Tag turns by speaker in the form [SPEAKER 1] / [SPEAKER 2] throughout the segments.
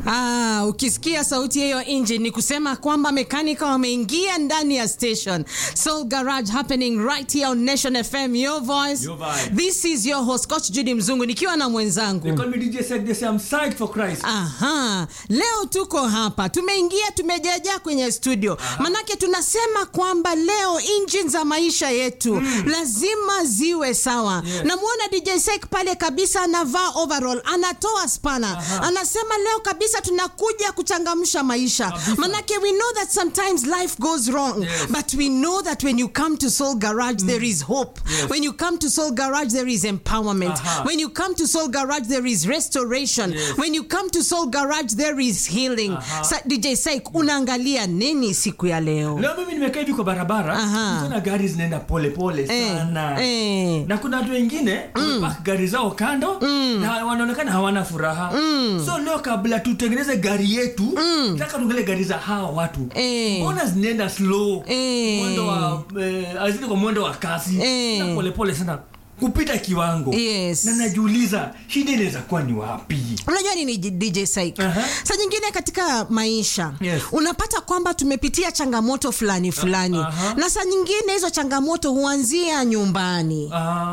[SPEAKER 1] Ah, ukisikia sauti hiyo nje ni kusema kwamba mekanika wameingia ndani ya station. Soul Garage happening right here on Nation FM, your voice.
[SPEAKER 2] Your vibe.
[SPEAKER 1] This is your host Coach Judy Mzungu nikiwa na
[SPEAKER 2] They
[SPEAKER 1] mwenzangu.
[SPEAKER 2] call me DJ Sek, they say I'm psyched for Christ.
[SPEAKER 1] Aha, leo tuko hapa, tumeingia tumejaja kwenye studio, manake tunasema kwamba leo engine za maisha yetu lazima ziwe sawa.
[SPEAKER 2] Yes.
[SPEAKER 1] Namwona DJ Sek pale kabisa anavaa overall, anatoa spana, anasema leo kabisa tunakuja kuchangamsha maisha,
[SPEAKER 2] Kabisa.
[SPEAKER 1] manake we know that sometimes life goes wrong
[SPEAKER 2] Yes.
[SPEAKER 1] but we know that when you come to Soul Garage there is hope.
[SPEAKER 2] Yes.
[SPEAKER 1] When you come to Soul Garage there is empowerment.
[SPEAKER 2] Aha.
[SPEAKER 1] When you come to Soul Garage there is restoration.
[SPEAKER 2] Yes.
[SPEAKER 1] When you come to Soul Garage there is healing.
[SPEAKER 2] Aha.
[SPEAKER 1] Sa, DJ Saik unaangalia nini siku ya leo?
[SPEAKER 2] Leo mimi nimekaa hivi kwa barabara,
[SPEAKER 1] Aha.
[SPEAKER 2] nikiona gari zinaenda pole pole
[SPEAKER 1] Eh,
[SPEAKER 2] sana.
[SPEAKER 1] eh.
[SPEAKER 2] Na kuna watu wengine wamepark gari zao kando na wanaonekana hawana furaha. So leo kabla tutengeneze gari yetu, nataka tuangalie gari za hawa watu.
[SPEAKER 1] Eh.
[SPEAKER 2] Mbona zinaenda slow?
[SPEAKER 1] Eh.
[SPEAKER 2] Mwendo wa eh, hazidi kwa mwendo wa kasi.
[SPEAKER 1] Eh.
[SPEAKER 2] Na pole pole sana kupita kiwango.
[SPEAKER 1] Yes.
[SPEAKER 2] Na najiuliza shida inaweza kuwa ni wapi?
[SPEAKER 1] Unajua nini DJ Saik?
[SPEAKER 2] Aha.
[SPEAKER 1] Saa nyingine katika maisha
[SPEAKER 2] Yes.
[SPEAKER 1] unapata kwamba tumepitia changamoto fulani fulani,
[SPEAKER 2] aha.
[SPEAKER 1] na saa nyingine hizo changamoto huanzia nyumbani.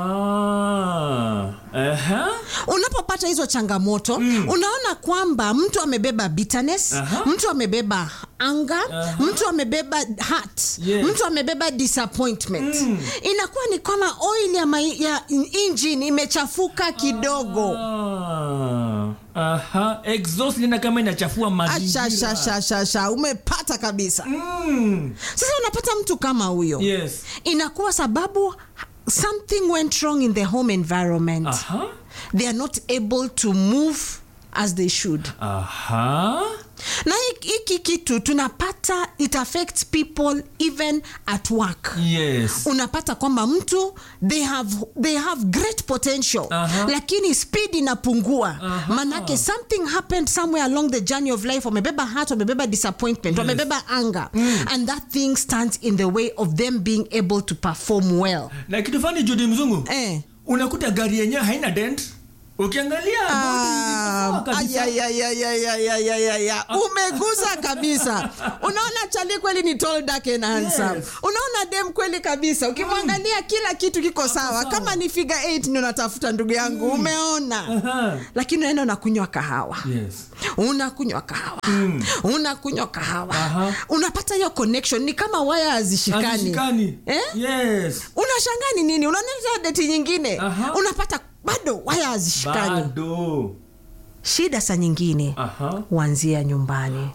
[SPEAKER 2] Ah. Aha.
[SPEAKER 1] unapopata hizo changamoto unaona kwamba mtu amebeba bitterness
[SPEAKER 2] Aha.
[SPEAKER 1] mtu amebeba anger
[SPEAKER 2] Aha.
[SPEAKER 1] mtu amebeba hurt
[SPEAKER 2] Yes.
[SPEAKER 1] mtu amebeba disappointment inakuwa ni kama oil ya, mai, ya engine imechafuka kidogo
[SPEAKER 2] Ah, aha, exhaust inaenda kama inachafua mazingira.
[SPEAKER 1] Ashashashashasha, umepata kabisa
[SPEAKER 2] Mm,
[SPEAKER 1] sasa unapata mtu kama huyo
[SPEAKER 2] yes.
[SPEAKER 1] inakuwa sababu something went wrong in the home environment
[SPEAKER 2] Aha.
[SPEAKER 1] they are not able to move as they should
[SPEAKER 2] Aha.
[SPEAKER 1] na hiki- hiki kitu tunapata it affects people even at work
[SPEAKER 2] Yes.
[SPEAKER 1] unapata kwamba mtu they have, they have great potential
[SPEAKER 2] Aha.
[SPEAKER 1] lakini speed inapungua manake something happened somewhere along the journey of life wamebeba heart wamebeba disappointment wamebeba anger and that thing stands in the way of them being able to perform well
[SPEAKER 2] Na kitu fani Judi mzungu
[SPEAKER 1] eh.
[SPEAKER 2] unakuta gari yenyewe haina dent ukiangalia
[SPEAKER 1] Ah,
[SPEAKER 2] bodi iko sawa kabisa.
[SPEAKER 1] ay, ay, ay, ay, ay, ay, ay, ay, ay. umegusa kabisa unaona chali kweli ni tall dark and handsome
[SPEAKER 2] Yes.
[SPEAKER 1] unaona dem kweli kabisa ukimwangalia kila kitu kiko sawa
[SPEAKER 2] sawa.
[SPEAKER 1] kama ni figure 8 ndio unatafuta ndugu yangu umeona
[SPEAKER 2] Aha.
[SPEAKER 1] lakini unaenda unakunywa kahawa
[SPEAKER 2] Yes.
[SPEAKER 1] unakunywa kahawa unakunywa kahawa
[SPEAKER 2] Aha.
[SPEAKER 1] unapata hiyo connection ni kama waya hazishikani
[SPEAKER 2] Hazishikani.
[SPEAKER 1] eh?
[SPEAKER 2] Yes.
[SPEAKER 1] unashangaa ni nini unaoneza deti nyingine
[SPEAKER 2] Aha.
[SPEAKER 1] unapata bado waya hazishikani
[SPEAKER 2] Bado.
[SPEAKER 1] shida saa nyingine
[SPEAKER 2] Aha.
[SPEAKER 1] huanzia nyumbani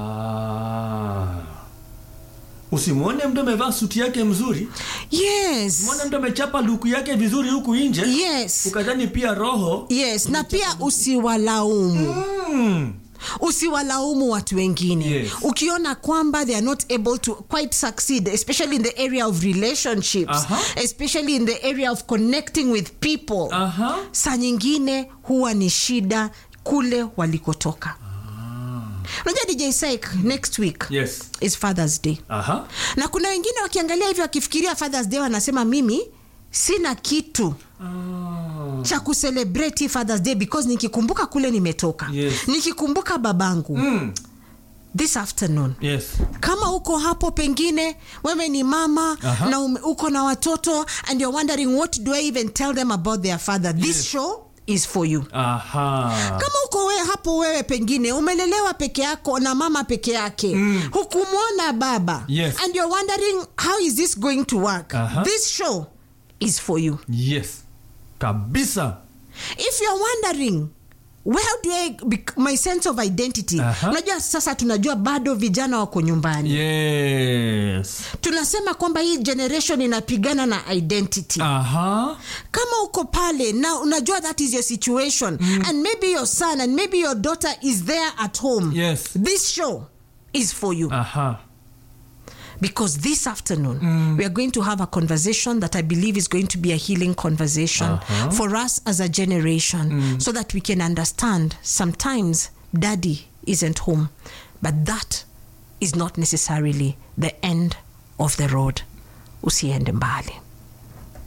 [SPEAKER 2] Ah. Usimwone mtu amevaa suti yake mzuri,
[SPEAKER 1] yes
[SPEAKER 2] mwone mtu amechapa luku yake vizuri huku nje,
[SPEAKER 1] yes
[SPEAKER 2] ukadhani pia roho
[SPEAKER 1] yes na pia usiwalaumu
[SPEAKER 2] mm.
[SPEAKER 1] usiwalaumu watu wengine
[SPEAKER 2] Yes.
[SPEAKER 1] ukiona kwamba they are not able to quite succeed especially in the area of relationships
[SPEAKER 2] Aha.
[SPEAKER 1] especially in the area of connecting with people
[SPEAKER 2] Aha.
[SPEAKER 1] saa nyingine huwa ni shida kule walikotoka unajua dj Saik, next week
[SPEAKER 2] Yes.
[SPEAKER 1] is fathers day
[SPEAKER 2] Aha.
[SPEAKER 1] na kuna wengine wakiangalia hivyo wakifikiria fathers day wanasema mimi sina kitu
[SPEAKER 2] Ah.
[SPEAKER 1] cha kucelebrate hii fathers day because nikikumbuka kule nimetoka
[SPEAKER 2] Yes.
[SPEAKER 1] nikikumbuka babangu
[SPEAKER 2] Mm.
[SPEAKER 1] this afternoon
[SPEAKER 2] Yes.
[SPEAKER 1] kama uko hapo pengine wewe ni mama
[SPEAKER 2] Aha.
[SPEAKER 1] na ume, uko na watoto and you're wondering what do i even tell them about their father this
[SPEAKER 2] Yes.
[SPEAKER 1] show is for you
[SPEAKER 2] Aha.
[SPEAKER 1] kama uko we, hapo wewe pengine umelelewa peke yako na mama peke yake mm. hukumwona baba
[SPEAKER 2] Yes.
[SPEAKER 1] and you're wondering how is this going to work
[SPEAKER 2] Aha.
[SPEAKER 1] this show is for you
[SPEAKER 2] Yes. Kabisa.
[SPEAKER 1] if you're wondering where do I bec- my sense of identity
[SPEAKER 2] Aha.
[SPEAKER 1] unajua sasa tunajua bado vijana wako nyumbani
[SPEAKER 2] Yes.
[SPEAKER 1] tunasema kwamba hii generation inapigana na identity
[SPEAKER 2] Aha.
[SPEAKER 1] kama uko pale na unajua that is your situation and maybe your son and maybe your daughter is there at home
[SPEAKER 2] Yes.
[SPEAKER 1] this show is for you
[SPEAKER 2] Aha.
[SPEAKER 1] because this afternoon we are going to have a conversation that I believe is going to be a healing conversation
[SPEAKER 2] Uh-huh.
[SPEAKER 1] for us as a generation so that we can understand sometimes daddy isn't home, but that is not necessarily the end of the road. Usiende mbali.